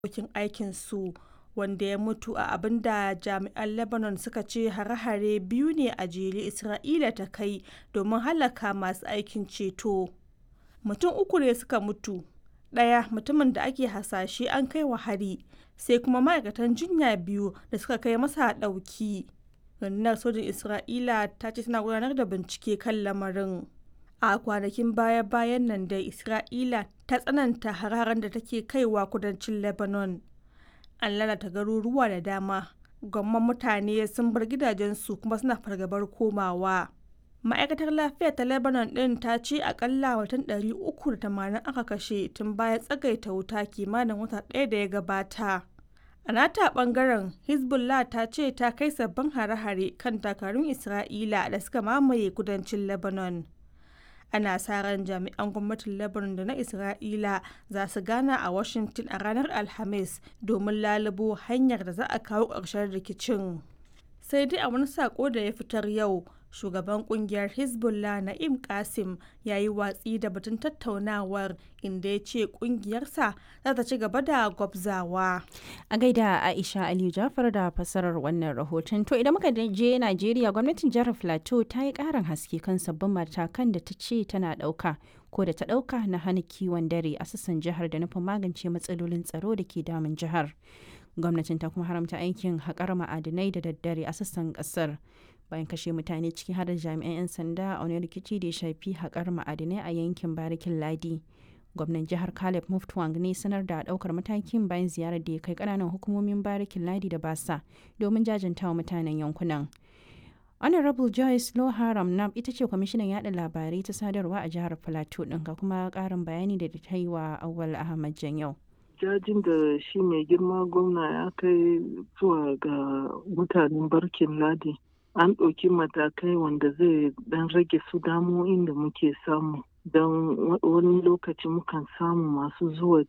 abokin aikinsu wanda ya mutu a abin da jami'an Lebanon suka ce hare-hare biyu ne a jere Isra'ila ta kai domin hallaka masu aikin ceto. Mutum uku ne suka mutu, ɗaya mutumin da ake hasashe an kai wa hari, sai kuma ma'aikatan jinya biyu da suka kai masa ɗauki. Rundunar sojin Isra'ila ta ce tana gudanar da bincike kan lamarin. A kwanakin baya-bayan nan dai Isra'ila ta tsananta hare-haren da take kaiwa kudancin Lebanon. An lalata garuruwa da dama, gwamman mutane sun bar gidajensu kuma suna fargabar komawa. Ma'aikatar lafiya ta Lebanon ɗin ta ce akalla mutum 380 aka kashe tun bayan tsagaita wuta kimanin wata ɗaya da ya gabata. A nata ɓangaren, Hezbollah ta ce ta kai sabbin hare-hare kan dakarun Isra'ila da suka mamaye kudancin Lebanon. Ana sa ran jami'an gwamnatin Lebanon da na Isra'ila za su gana a Washington a ranar Alhamis domin lalubo hanyar da za a kawo ƙarshen rikicin. Sai dai a wani saƙo da ya fitar yau, shugaban kungiyar hezbollah na'im kasim ya yi watsi da batun tattaunawar inda ya ce kungiyarsa za ta ci gaba da gwabzawa a gaida aisha aliyu jafar da fasarar wannan rahoton to idan muka je najeriya gwamnatin jihar plateau ta yi karin haske kan sabbin matakan da ta ce tana dauka ko da ta dauka na hana kiwon dare a sassan jihar da nufin magance matsalolin tsaro da ke damun jihar gwamnatin ta kuma haramta aikin haƙar ma'adinai da daddare a sassan ƙasar bayan kashe mutane ciki har da jami'an 'yan sanda a wani rikici da ya shafi haƙar ma'adinai a yankin barikin ladi gwamnan jihar caleb muftwang ne sanar da ɗaukar matakin bayan ziyarar da ya kai ƙananan hukumomin barikin ladi da basa domin jajanta wa mutanen yankunan honorable joyce loharam nam ita ce kwamishinan yada labarai ta sadarwa a jihar plateau ɗin ga kuma ƙarin bayani da ta yi wa awal ahmad janyau jajin da shi mai girma gwamna ya kai zuwa ga mutanen barkin ladi an ɗauki matakai wanda zai ɗan rage su damo'in da muke samu don wani lokaci mukan samu masu zuwa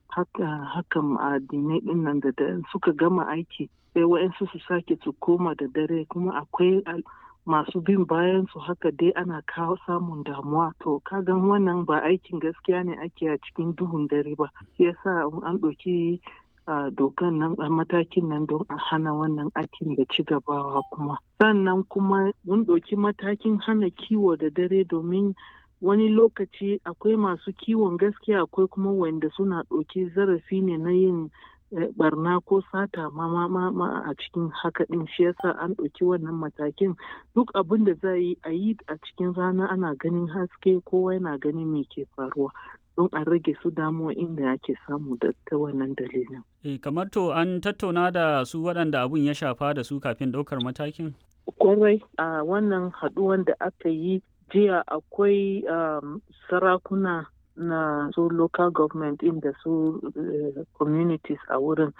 hakan addinai ɗin nan da suka gama aiki sai wa'yansu su sake su koma da dare kuma akwai masu bin bayan su haka dai ana kawo samun damuwa to kagan wannan ba aikin gaskiya ne ake a cikin duhun dare ba shi yasa an ɗauki a dokan nan a matakin nan don a hana wannan aikin da ci gabawa kuma sannan kuma mun ɗauki matakin hana kiwo da dare domin wani lokaci akwai masu kiwon gaskiya akwai kuma wanda suna ɗauki zarafi ne na yin barna ko sata ma ma a cikin haka ɗin shi yasa an ɗauki wannan matakin duk abin da za yi a yi a cikin rana ana ganin haske kowa yana ganin me ke faruwa don a rage su damuwa inda ake samu da ta wannan dalilin. E, kamar to an tattauna da su waɗanda abun ya shafa da su kafin ɗaukar matakin? Kwarai a wannan haɗuwan da aka yi jiya akwai um, sarakuna na su local government inda su uh, communities a wurin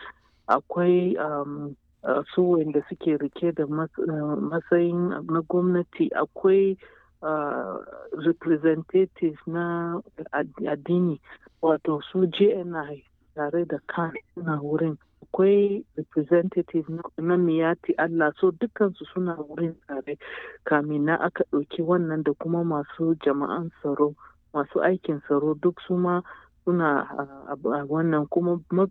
akwai um, uh, su wanda suke rike da matsayin na gwamnati akwai Uh, representatives na addini wato su jni tare da kan suna wurin akwai representative na miyati Allah so dukansu suna wurin tare kamin na aka ɗauki wannan da kuma masu jama'an tsaro masu aikin tsaro duk su ma suna a wannan kuma